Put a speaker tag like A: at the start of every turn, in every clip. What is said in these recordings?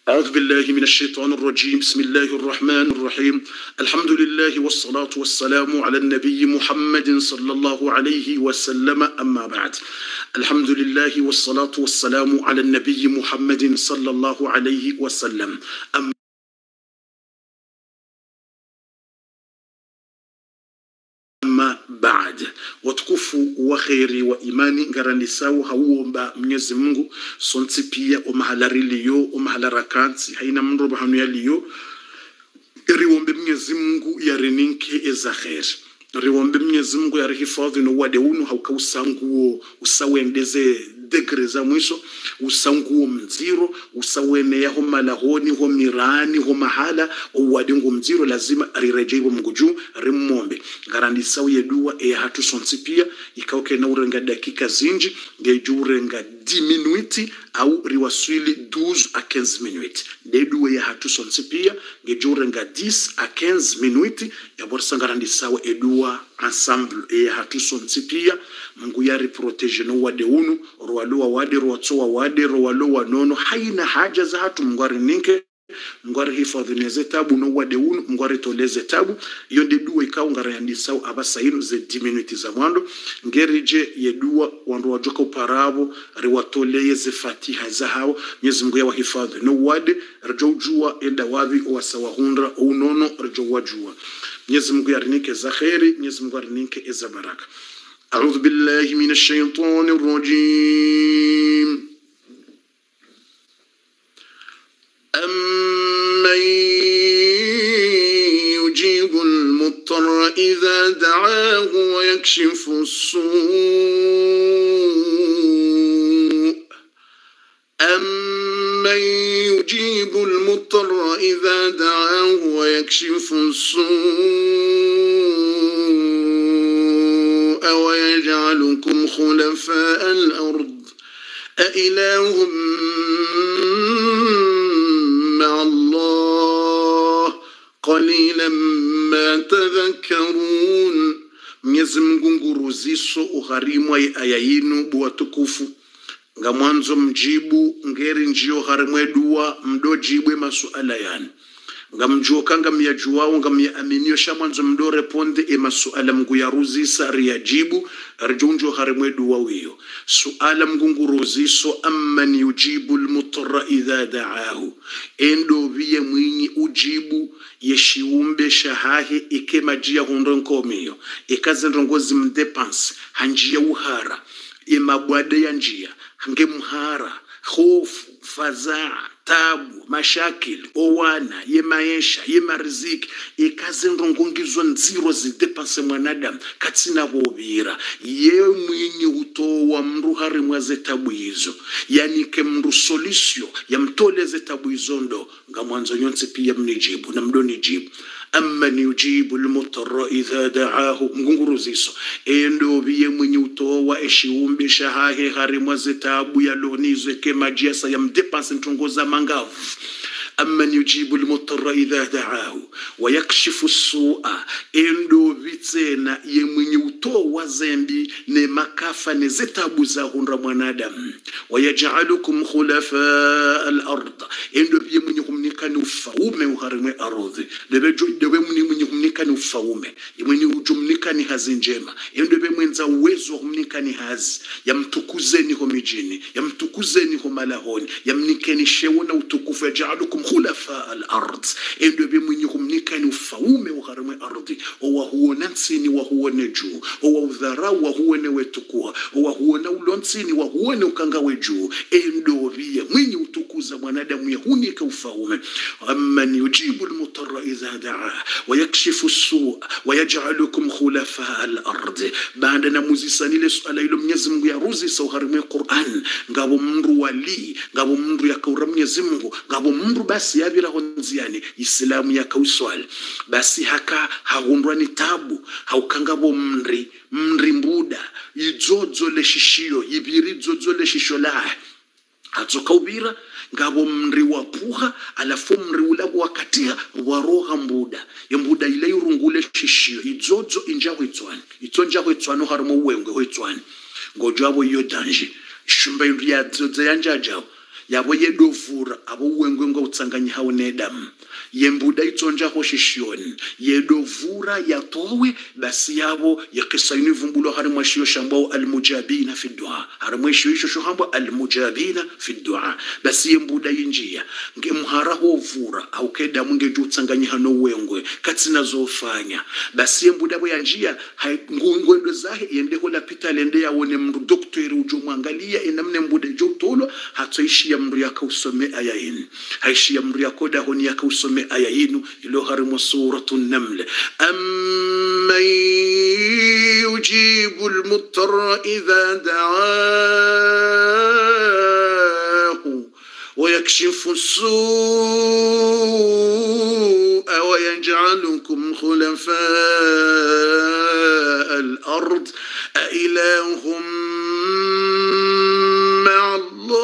A: أعوذ بالله من الشيطان الرجيم بسم الله الرحمن الرحيم الحمد لله والصلاة والسلام على النبي محمد صلى الله عليه وسلم أما بعد الحمد لله والصلاة والسلام على النبي محمد صلى الله عليه وسلم أما amma baad watukufu wa kheri wa imani ngarandisau hauomba mwenyezi mungu sonsi pia omahalariliyo omahalarakansi haina mndu bahanuyaliyo riwombe mwenyezi mungu yarininke eza kheri riwombe mwenyezi mungu yarihifadhi no wade unu haukausanguo usawendeze degre za mwisho usanguo mziro usaweneyaho malahoni ho mirani ho mahala owade ngo mziro lazima rirejeibo mungu juu rimmombe ngarandisau yedua eya hatu sonsi pia ikauke na urenga dakika zinji ngeju urenga 10 minuti au riwaswili 12 a 15 minuti dedua ya hatu sonsi pia ngeju urenga 10 a 15 minuti yaborsa ngarandisau edua ensemble eya hatu sonsi pia mungu yari protege no wade unu rwalo wade rwatso wade rwalo wanono haina haja za hatu mungu arininke ngwari hifadhi neze tabu no wade unu ngwari toleze tabu iyo ndi dua ikawa ngarayandisau abasainu ze 10 minutes za mwando ngerije yedua wandu wajoka uparabo riwatoleye ze fatiha za hawo nyezi mungu yawa hifadhi no wade rijo ujua enda wavi wasawahundra unono rijo wajua nyezi mungu yarinike za kheri nyezi mungu yarinike eza baraka أعوذ بالله من الشيطان الرجيم أمن يجيب المضطر إذا دعاه ويكشف السوء أمن يجيب المضطر إذا دعاه ويكشف السوء ويجعلكم خلفاء الأرض أإله مع الله قليلا ما تذكرون Mwenyezi Mungu nguruziso ugharimu ai aya yinu buwatukufu nga mwanzo mjibu ngeri njio harimwe dua mdojibwe masuala yani nga mjuokanga myajuwao nga myaaminio sha mwanzo mdo reponde e masuala mngu yaruzisa riyajibu rjonjo harimwe dua wiyo suala mgunguruziso amman yujibu lmutara idha daahu endo viye mwinyi ujibu yeshiumbe shahahe ikemajia hundo nkomiyo ikazendrongozi mdepansi hanjia uhara imabwade ya njia hange mhara hofu fadhaa tabu mashakili owana ye maisha ye mariziki ikazendrongongizwa nziro zidepanse mwanadamu katsina vovira ye mwinyi utowa mndu harimwa ze tabu izo yanike mndu solisio yamtoleze tabu izo ndo nga mwanzo nyonse pia mnijibu na mdonijibu amman yujibu lmutara idha daahu mgunguruziso endo viye mwenye utowa eshiumbe shahahe harimwa ze tabu yalonizwe kemajiasa yamdepanse ntongoza mangavu amman yujibu lmutara idha daahu wayakshifu sua endo vitsena ye mwenye utowa zembi ne makafa ne zetabu za hundra mwanadamu wayajalukum khulafa alard endo viye mwenye kumnikani ufaume uharimwe ardhi dewe mwenye mwenye kumnikani ufaume mwenye ujumnikani hazi njema endo be mwenza uwezo wa kumnikani hazi yamtukuzeni ho mijini yamtukuzeni ho malahoni yamnikeni shewo na utukufu yajalukum khulafa alard endo be mwenye kumnikani ufaume uharimwe ardhi owahuona nsini wahuone juu owaudharau wahuone wetukua owahuona ulonsini wahuone ukangawe juu endo viye mwenye utukuza mwanadamu yahunika ufaume amman yujibu lmutara idha daa wayakshifu sua wayajalukum khulafa alard baada na muzisanile suala ilo mwenyezi mungu yaruzisa uharimwe quran ngabo mndu wali ngabo mndu yakaura mwenyezi mungu ngabo mndu basi yaviraho nziani isilamu yakauswali basi haka hahundwa ni tabu haukangabo mri mri mbuda idzodzo leshishiyo yiviri idzodzo leshisho lahe hatsokauvira ngavo mri wapuha alafu mri ula wakatiha waroha mbuda yembuda ile irungule shishiyo idzodzo injaho itswani itso njaho itswani harimo uwengwe ho itswani ngojwavo iyo danje shumba indu yadzodza yanjajao yabo yedovura abo uwengwenga utsanganyi hao nedamu yembuda itsonja hoshishioni yedovura yatowe basi yabo yakisa yunivumbulo hari mwashiyo shambao almujabina fi dua hari mwashiyo isho shohambo almujabina fi dua basi yembuda yinjia nge mhara hovura au keda munge jutsanganyi hano wengwe katsina zofanya basi yembuda bo yanjia ngwendo zahe yende hola pita lende yawone mndu doktori ujo mwangalia enamne mbude jo tolo hatoishia mndu yakausome aya yin haishia mndu yakoda honi yakausome aya yinu ilo harimo suratu naml amman yujibu almuttara idha da'ahu ويكشف السوء ويجعلكم خلفاء الأرض أإله مع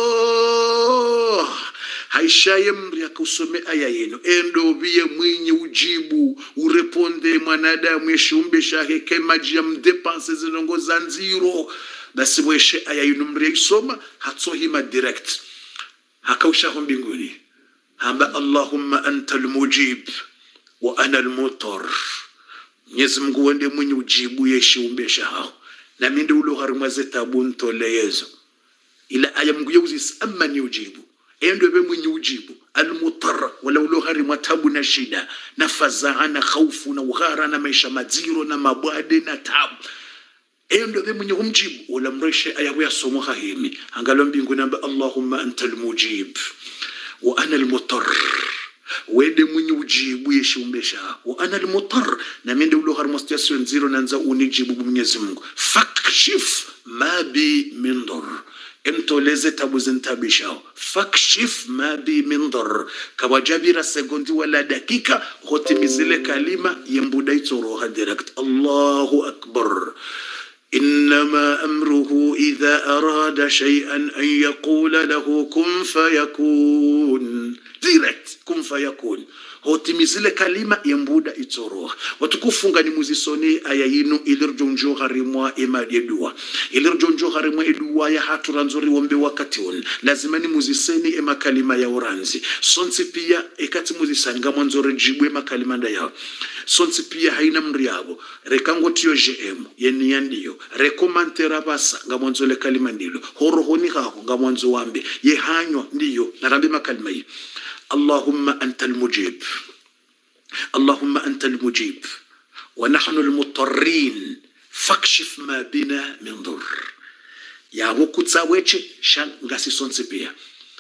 A: الله haishaye mri akausome aya yenu endo biye mwinyi ujibu ureponde mwanadamu yeshiumbe shahe kemaji ya mdepanse zinongo za nziro basi mweshe aya yenu mri yaisoma hatsohima direct hakaushaho mbinguni hamba allahumma anta almujib wa ana almutar mwenyezi mungu wende mwenye ujibu yeshiumbe shaho nami ndi ulo harimwa zetabu ntole yezo ila aya mungu yeuzisi amma ni ujibu endo be mwenye ujibu almutar wala ulo harimwa tabu na shida na fazaa na khaufu na ughara na maisha madziro na mabwade na tabu endo be mwenye umjibu wala mreshe aya ya somo hahimi angalo mbingu namba allahumma anta almujib wa ana almutar wede mwenye ujibu yeshiumbesha wa ana almutar na mende ulo har situation zero nanza unijibu mwenyezi Mungu fakshif ma bi min dur emtoleze tabu zintabishao fakshif ma bi min dur kawajabira sekondi wala dakika hotimizile kalima yembuda itoroha direct Allahu akbar إنما أمره إذا أراد شيئا أن يقول له كن فيكون direct kun fayakun hotimizile kalima yembuda itsoroha watukufunga ni muzisoni aya yinu ilirjonjo harimwa emadi edua ilirjonjo harimwa edua ya hatura nzuri wombe wakati on lazima ni muziseni ema kalima ya oranzi sonsi pia ekati muzisani ngamwa nzore jibu ema kalima nda yao sonsi pia haina mri yabo rekango tiyo gm yeni yandiyo rekomantera basa ngamwa nzole kalima ndilo horohoni haho ngamwa nzo wambe yehanywa ndiyo narambe makalima hii اللهم أنت المجيب اللهم أنت المجيب ونحن المضطرين فاكشف ما بنا من ضر yabo kutsaweche shan ngasi sonse pia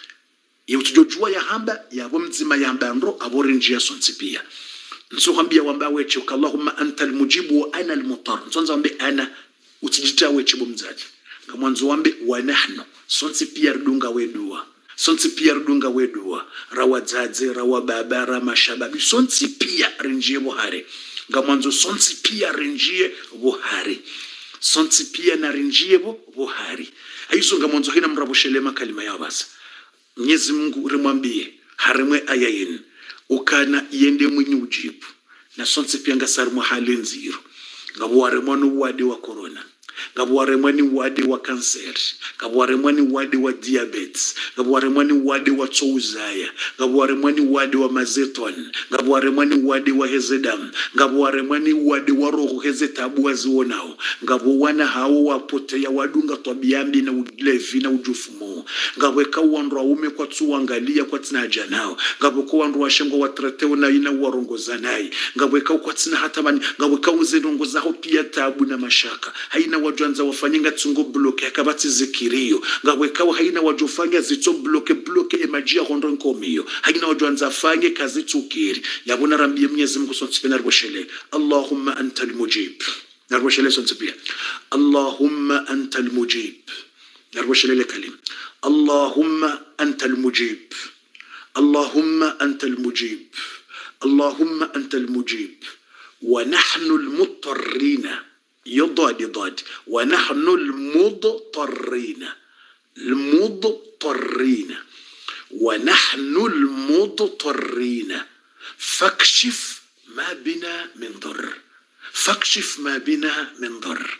A: yutujojua ya hamba yabo mzima yamba ndo abore njia sonse pia nsohambia wamba weche ukallahumma anta almujibu wa ana almutar nsonza wambe ana utijita weche bomzaji ngamwanzo wambe wa nahnu sonse pia rdunga wedua sonsi pia ridunga wedua rawadzadze rawababa ramashababi sonsi pia rinjie buhari ngamwanzo sonsi pia rinjie buhari sonsi pia na rinjie bu buhari aizo ngamwanzo hina mrabushelema kalima yao basa mwenyezi mungu rimwambie harimwe aya yenu ukana yende mwenye ujibu na sonsi pia ngasarimwa hali nziro ngabuwaremwa nuwadi wa corona ngabuwaremwa ni wadi wa kanseri ngabuwaremwa ni wadi wa diabetes ngabuwaremwa ni wadi wa tsouzaya ngabuwaremwa ni wadi wa mazeton ngabuwaremwa ni wadi wa hezedam ngabuwaremwa ni wadi wa roho heze tabu wazionao ngabuwana hao wapoteya wadunga twabiambi na ulevi na ujufumo ngabweka wandu waume kwa tsuwangalia kwa tsina janao ngabweka wandu washengo watreteo na ina warongoza naye ngabweka kwa tsina hata bani ngabweka uzenongo zaho pia tabu na mashaka haina wajwanza wafanyinga tsungo bloke akabati zikirio ngabweka haina wajofanya zitso bloke bloke emajia hondo nkomiyo haina wajwanza afanye kazi tsukiri yabona rambie mwenyezi Mungu sontsipena rboshele Allahumma anta almujib narboshele sontsipia Allahumma anta almujib narboshele kalim Allahumma anta almujib Allahumma anta almujib Allahumma anta almujib ونحن المضطرين يضاد ضاد ونحن المضطرين المضطرين ونحن المضطرين فاكشف ما بنا من ضر فاكشف ما بنا من ضر